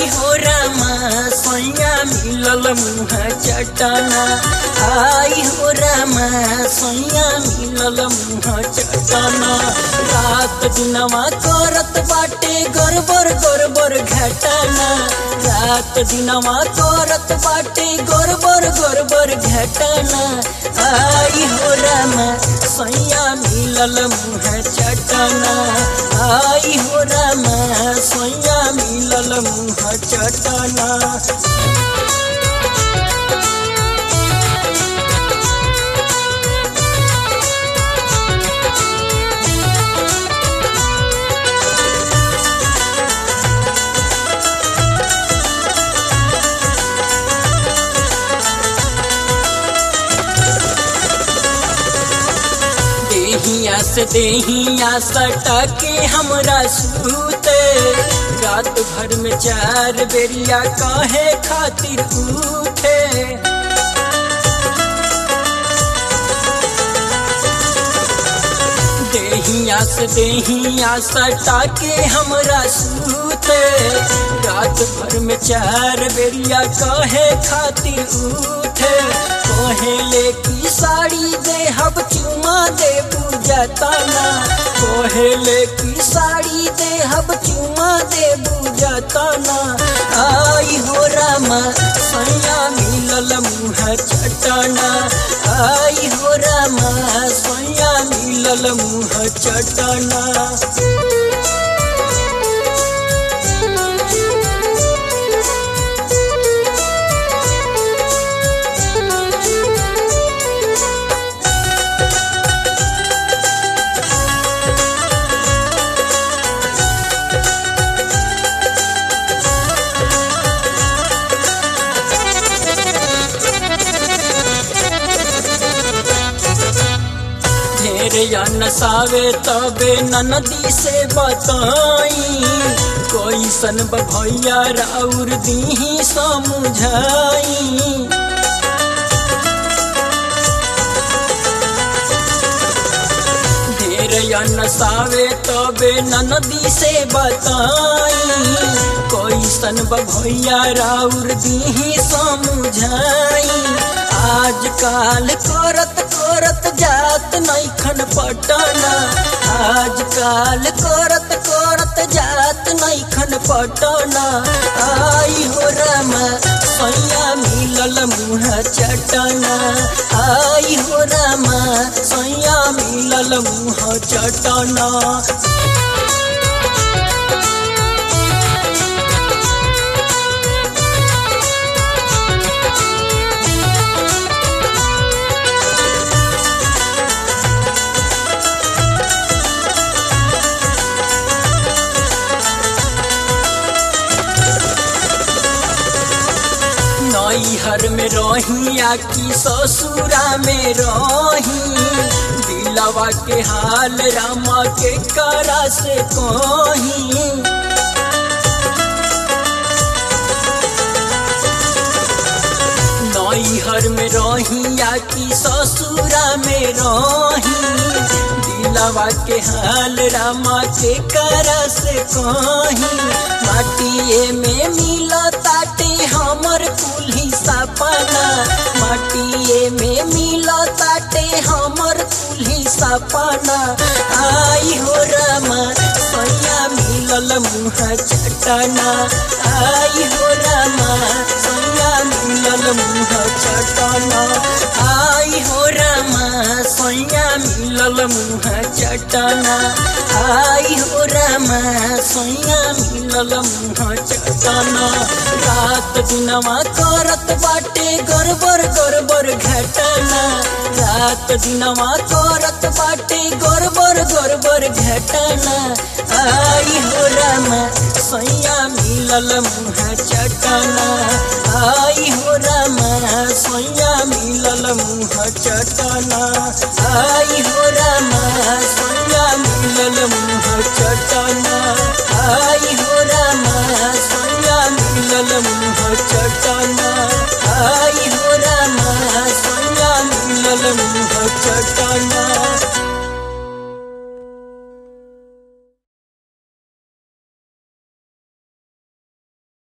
आई हो रामा सैया मिलल मुह चटना आई हो रामा सैया मिलल मुह चटना रात दिनवा करत बाटे गड़बड़ गड़बड़ घटना रात दिनवा करत बाटे गड़बड़ गड़बड़ घटना आई हो रामा सैया मिलल मुह चटना आई हो रामा सैया मिलल मुह चटना देहिया से देहिया सटा के हमरा सूते रात भर में चार बेरिया काहे खातिर उठे देहिया से देहिया सटा के हमरा सूते रात भर में चार बेरिया काहे खातिर उठे कोहेले की साड़ी दे हब चुमा दे पूजा ताना कोहेले की साड़ी दे हब चुमा दे पूजा ताना आई हो रामा सैया मिलल मुह चटना आई हो रामा सैया मिलल मुह चटना ढेर या नसावे तबे ननदी से बताई कोई सन भैया राउर दीही समझाई ढेर या नसावे तबे ननदी से बताई कोई सन भैया राउर दीही समझाई आजकाल करत करत जात नैखन पटना आजकाल करत करत जात नैखन पटना आई हो रामा सैया मिलल मुह चटना आई हो रामा सैया मिलल मुह चटना नैहर में रही या कि ससुरा में रही दिलवा के हाल रामा के करा से कही नैहर में रही या कि ससुरा में रही दिलवा के हाल रामा के करा से कही माटिए में मिला ताटे हमर कुल्ही सपना माटिए में मिला ताटे हमर कुल्ही सपना आई हो रामा सैया मिलल मुह चटना आई हो रामा सैया मिलल मुह चटना आई हो रामा सैया मिलल मुह चटना आई हो रामा सैया मिलल मुह चटना रात दिनवा करत बाटे गड़बड़ गड़बड़ घटना रात दिनवा करत बाटे गड़बड़ गड़बड़ घटना आई हो रामा सैया मिलल मुह चटना आई हो रामा सैया मिलल मुह चटना आई हो रामा सैया मिलल मुह चटना आई हो रामा सैया मिलल मुह चटना आई हो रामा सैया मिलल मुह चटना